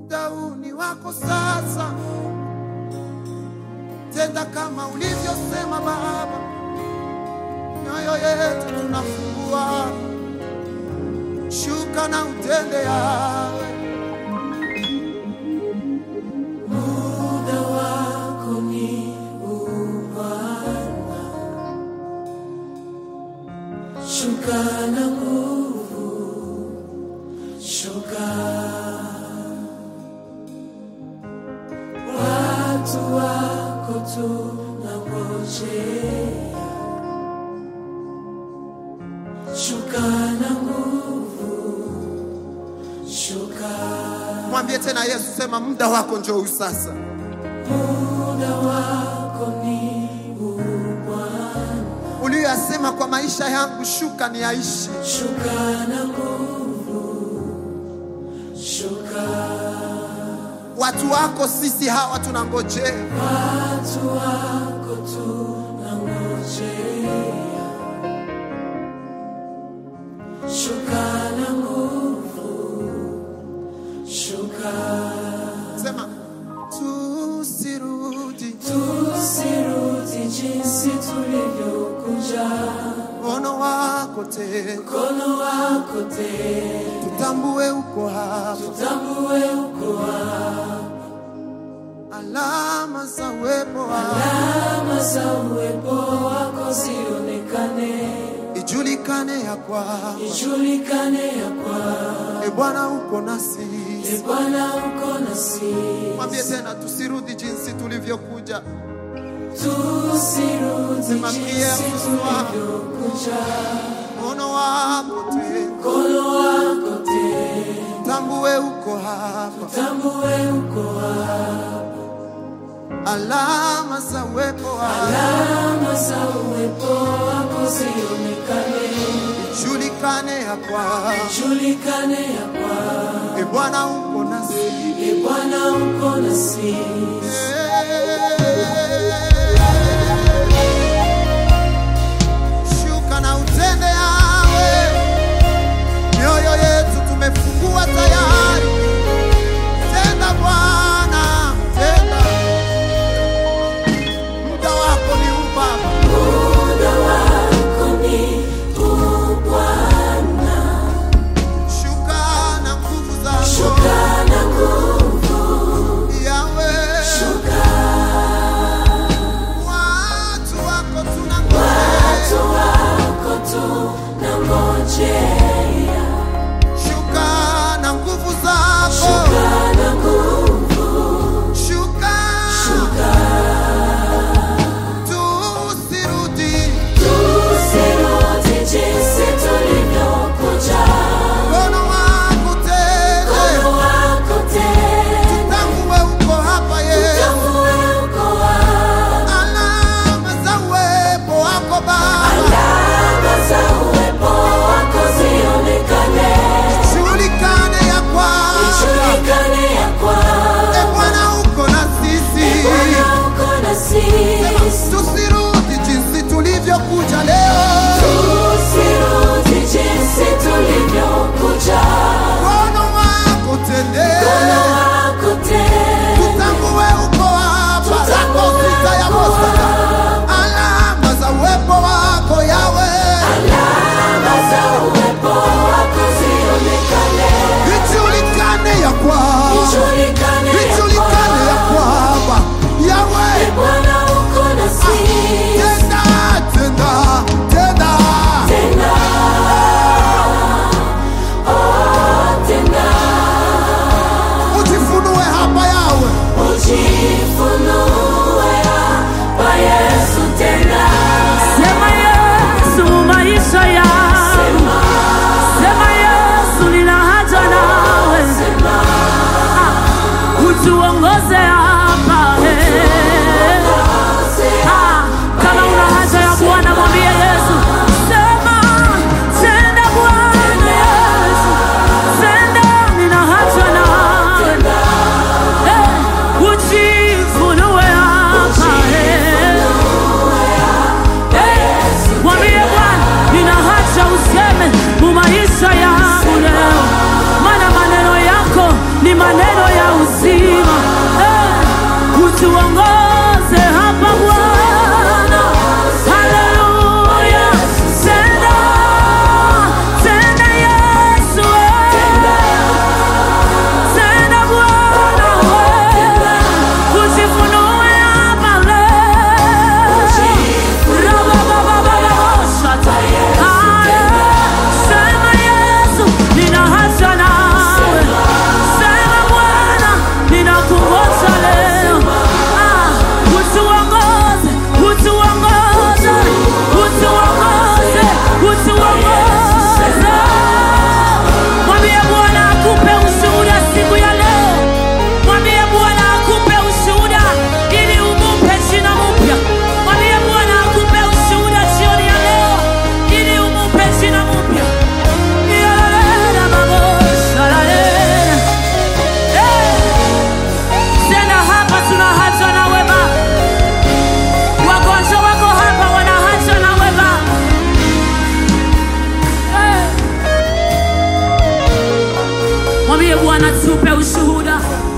muda huu ni wako sasa. Tenda kama ulivyosema Baba, mioyo yetu tunafungua, shuka na utende yawe Muda wako ni huu Bwana, shuka na nguvu, shuka. Watu wako tunangojea, shuka na nguvu, shuka. Mwambie tena Yesu, sema muda wako njoo huu sasa. Muda wako ni huu Bwana, Uliyoyasema kwa maisha yangu, shuka ni yaishi. shuka na nguvu, shuka. Watu wako sisi hawa tunangojea, Watu wako tunangojea, shuka na nguvu, shuka. sema tusirudi, Tusirudi jinsi tulivyokuja, mkono wako tena, mkono wako tena tutambue uko hapa, Tambue uko hapa, alama za uwepo wako alama za uwepo wako zionekane, ijulikane ya kwamba ijulikane ya kwamba e Bwana uko nasi. e Bwana uko nasi. Mwambie tena tusirudi jinsi tulivyokuja, Tusirudi Sema pia jinsi Bwana. tulivyokuja, mkono wako tena, mkono wako tena tambue uko hapa, tambue uko hapa, alama za uwepo wako alama za uwepo wako zionekane, ijulikane ya kwamba ijulikane ya kwamba e Bwana uko nasi. e Bwana uko nasi. Shuka na utende yawe, mioyo yetu tumefungua tayari. Tenda Bwana, tenda, muda wako ni huu Baba. Muda wako ni huu Bwana, Shuka na nguvu zako shuka na nguvu, yawe, shuka. watu wako Watu tunangojea. wako tunangojea, Shuka na nguvu zako, shuka na nguvu, shuka, shuka. tusirudi Tusirudi jinsi tulivyokuja, mkono wako tena, mkono wako tena tambue uko hapa Yesu, tambue uko hapa. alama za uwepo wako Baba, Alama za uwepo wako zionekane, julikane ya kwamba ijulikane ya e kwamba Bwana uko na sisi, Bwana uko nasi. tusirudi jinsi tulivyokuja leo, Tusirudi jinsi tulivyokuja, mkono wako mkono tende, wako tena tutambue uko hapa, Tutambue rako sita ya uko Bosaka, hapa. alama za uwepo wako yawe, alama za uwepo wako zionekane, ijulikane ya kwamba ijulikane ya ijulikane ya kwamba kwamba yawe Bwana uko nasi. tenda tenda tenda Tena, oh, tena, ujifunue hapa yawe ujifunue hapa Yesu tena. Sema Yesu maisha yangu, Sema, sema Yesu nina haja nawe, sema, utuongoze hapa eh. Ah, kama una haja ya Bwana mwambie Yesu, sema tenda Bwana Yesu, tenda nina haja nawe eh, ujifunue hapa eh. Mwambie Bwana, nina haja useme mu maisha yangu leo, maana maneno yako ni maneno ya uzima. utuongoze hapa Bwana. Haleluya, tenda tenda Yesu, tenda Bwana, ujifunue hapa leo. Rabababababashata. Haya, sema Yesu, nina haja nawe. Sema Bwana, ninakungoja leo. Ah, utuongoze, utuongoze, utuongoze, utuongoze. Mwambie Bwana akupe ushuhuda siku ya leo. Mwambie Bwana akupe ushuhuda ili umupe jina mpya. Mwambie Bwana akupe ushuhuda jioni ya leo ili umupe jina mpya. Yalalala babosha, lalela. Eh, Tena hapa tuna haja na wema. Wagonjwa wako hapa wana haja na wema. Eh. Mwambie Bwana tupe ushuhuda.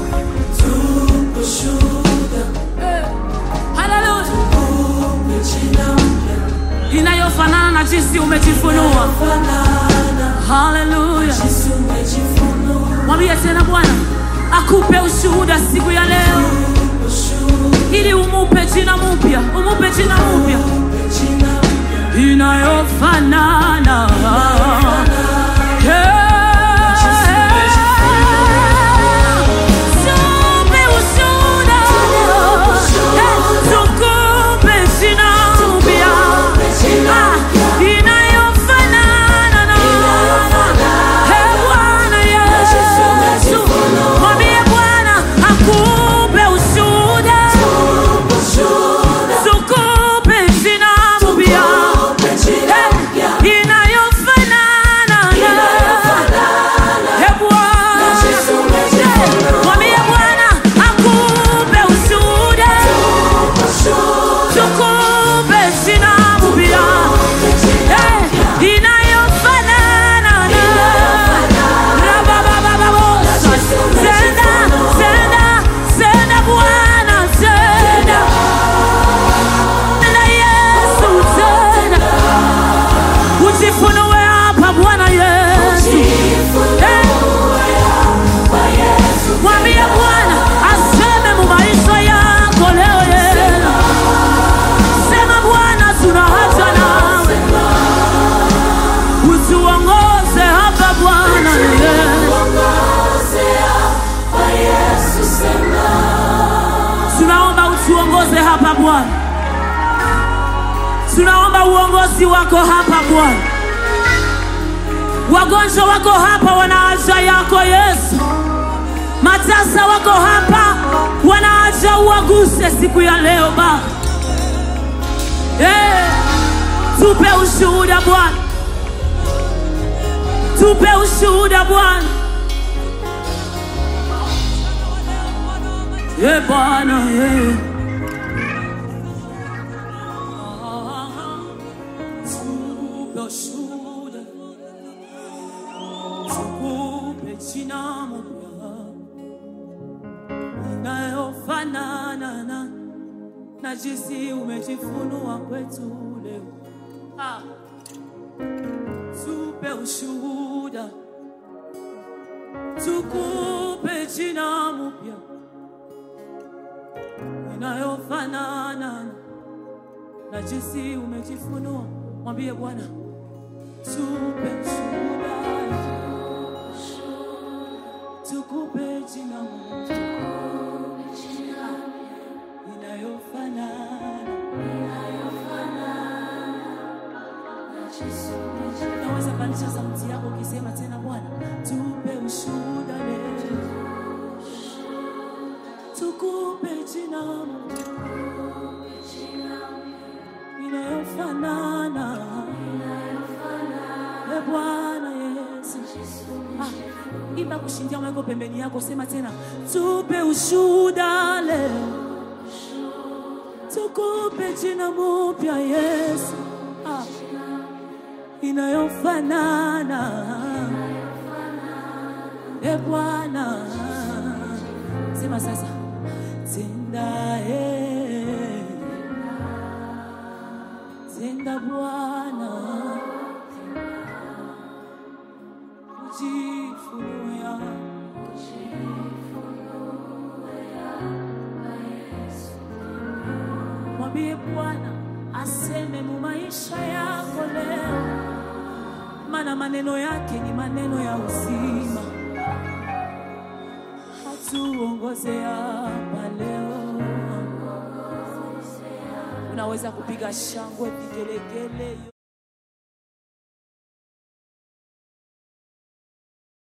Eh, haleluya. Inayofanana na jinsi umejifunua. Haleluya. Mwambie tena Bwana akupe ushuhuda siku ya leo, ili umupe jina mpya, umupe jina mpya inayofanana Tupe ushuhuda leo. Eh, tukupe jina mpya. Ah, inayofanana na Eh, Bwana Yesu. Mwambie Bwana akupe ushuhuda. Tukupe jina mpya. Eh, inayofanana na Eh, Bwana. Eh, mwambie Bwana akupe ushuhuda. Tukupe jina mpya. Eh, inayofanana na Rababababosa. Tenda, tenda, tenda Bwana, tenda. Tenda Yesu, tenda. Ujifunue hapa Bwana Yesu. Eh, Mwambie Bwana aseme mu maisha yako leo Yesu. Sema Bwana tuna haja nawe. Utuongoze hapa Bwana Yesu. Tunaomba utuongoze hapa Bwana. Tunaomba uongozi wako hapa Bwana. Wagonjwa wako hapa wana haja yako Yesu. Matasa wako hapa wana haja uwaguse siku ya leo Baba. Eh, tupe ushuhuda Bwana, tupe ushuhuda Bwana. Eh Bwana, eh. Tupe ushuhuda, tukupe jina mpya inayofanana na na jinsi umejifunua kwetu leo. Ah. Tupe ushuhuda, tukupe jina mpya inayofanana na jinsi umejifunua. Mwambie Bwana, tupe ushuhuda, tukupe jina mpya inayofanana Naweza pandisha sauti yako ukisema tena, Bwana tupe ushuhuda leo, tukupe jina inayofanana e Bwana Yesu. Ah, imba kushindia mweko pembeni yako, sema tena, tupe ushuhuda leo, tukupe jina mpya Yesu. Ah, inayofanana e Bwana, sema sasa tena tenda eh. tenda Bwana ujifunua mwambie Bwana aseme mu maisha yako leo, maana maneno yake ni maneno ya uzima. Hatuongoze hapa leo. Unaweza kupiga shangwe, vigelegele.